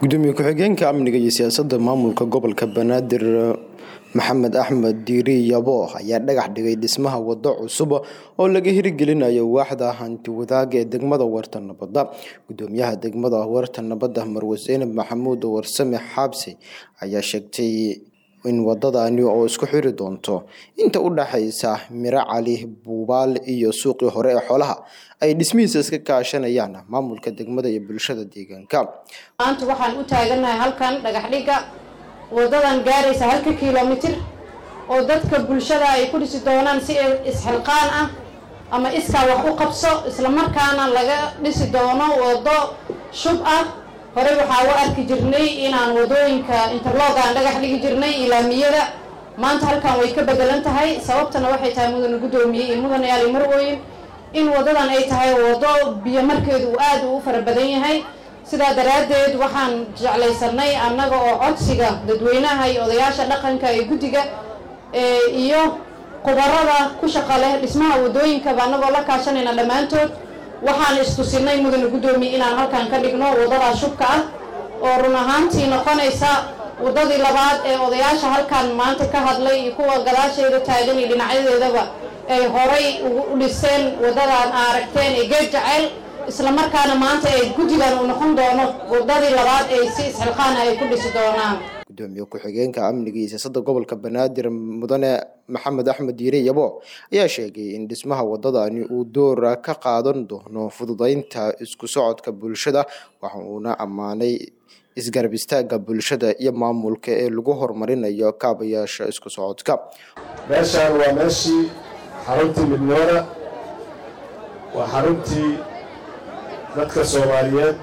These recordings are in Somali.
gudoomiye ku-xigeenka amniga iyo siyaasadda maamulka gobolka banaadir maxamed axmed diiri yabo ayaa dhagax dhigay dhismaha wado cusub oo laga hirgelinayo waaxda hanti wadaaga ee degmada weerta nabadda gudoomiyaha degmada weerta nabadda marwe zeynab maxamuud warsame xaabsi ayaa sheegtay in wadadani oo isku xiri doonto inta u dhaxaysa miro cali buubaal iyo suuqii hore ee xoolaha ay dhismihiisa iska kaashanayaan maamulka degmada iyo bulshada deegaanka maanta waxaan u taaganahay halkan dhagax dhigga wadadan gaaraysa halka kilomitir oo dadka bulshada ay ku dhisi doonaan si isxilqaan ah ama iskaa wax u qabso islamarkaana laga dhisi doono wado shub ah horey waxaa u arki jirnay inaan wadooyinka interlog aan dhagax dhigi jirnay ilaamiyada maanta halkan way ka bedelan tahay sababtana waxay tahay mudane guddoomiye iyo mudane ali marwooyin in wadadan ay tahay wado biyo markeedu uu aada u fara badan yahay sidaa daraaddeed waxaan jeclaysanay annaga oo codsiga dadweynaha iyo odayaasha dhaqanka ee guddiga iyo khubarada ku shaqa leh dhismaha wadooyinkaba annagoo la kaashanayna dhammaantood waxaan istusinay mudane guddoomiye inaan halkan ka dhigno waddadaa shubka ah oo run ahaantii noqonaysa waddadii labaad ee odayaasha halkan maanta ka hadlay iyo kuwa gadaasheeda taagan iyo dhinacyadeedaba ay horay u dhiseen waddadan aa aragteen ee geed jaceyl islamarkaana maanta ay guddigan uu noqon doono waddadii labaad ee si isxilqaana ay ku dhisi doonaan gudoomiye ku-xigeenka amniga iyo siyaasadda gobolka banaadir mudane maxamed axmed diire yabo ayaa sheegay in dhismaha wadadani uu door ka qaadan doono fududeynta isku socodka bulshada waxa uuna ammaanay isgarab istaagga bulshada iyo maamulka ee lagu horumarinayo kaabayaasha isku socodka meeshaan waa meeshii xaruntii midnoona waa xaruntii dadka soomaaliyeed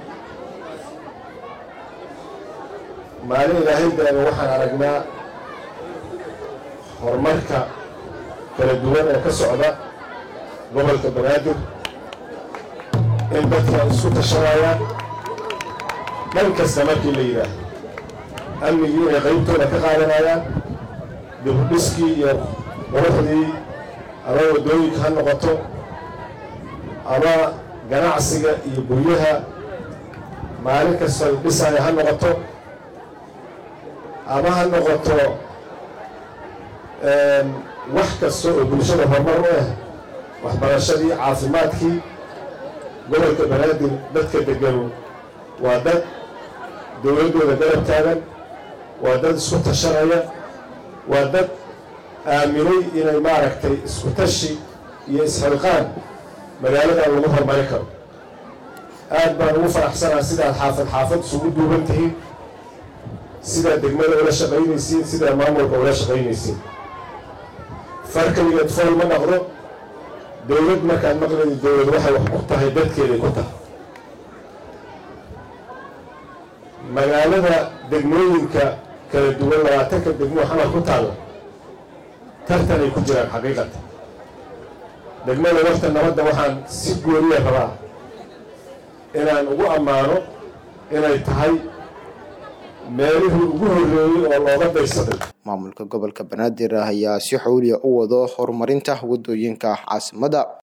maalin ilaahay daaga waxaan aragnaa horumarka kala duwan ee ka socda gobolka banaadir in dadka isku tashanayaan dhan kasta markii la yidhaah amnigii inay qaybtooda ka qaadanayaan dibudhiskii iyo quruxdii ama waddooyinka ha noqoto ama ganacsiga iyo guryaha maalin kasta dhisaya ha noqoto ama ha noqoto wax kasta oo bulshada horumar u ah waxbarashadii caafimaadkii gobolka banaadir dadka deganu waa dad dowladdooda garab taagan waa dad isku tashanaya waa dad aaminay inay maaragtay isku tashi iyo isxilqaan magaaladan lagu horumari karo aad baan ugu faraxsanaa sidaad xaafad xaafad isugu duuban tihiin sidaad degmada ula shaqaynaysiin sidaad maamulka ula shaqaynaysiin farkaligeed fool ma dhaqdo dowlad markaad maqlayda dowlad waxay wax ku tahay dadkeeday ku tahay magaalada degmooyinka kala duwan labaatanka degmoo xamar ku taalla tartanay ku jiraan xaqiiqata degmada warta nabadda waxaan si gooniya rabaa inaan ugu ammaano inay tahay meelihii ugu horreeyey oo looga daysaday maamulka gobolka banaadir ayaa si xowliya u wado horumarinta wadooyinka caasimada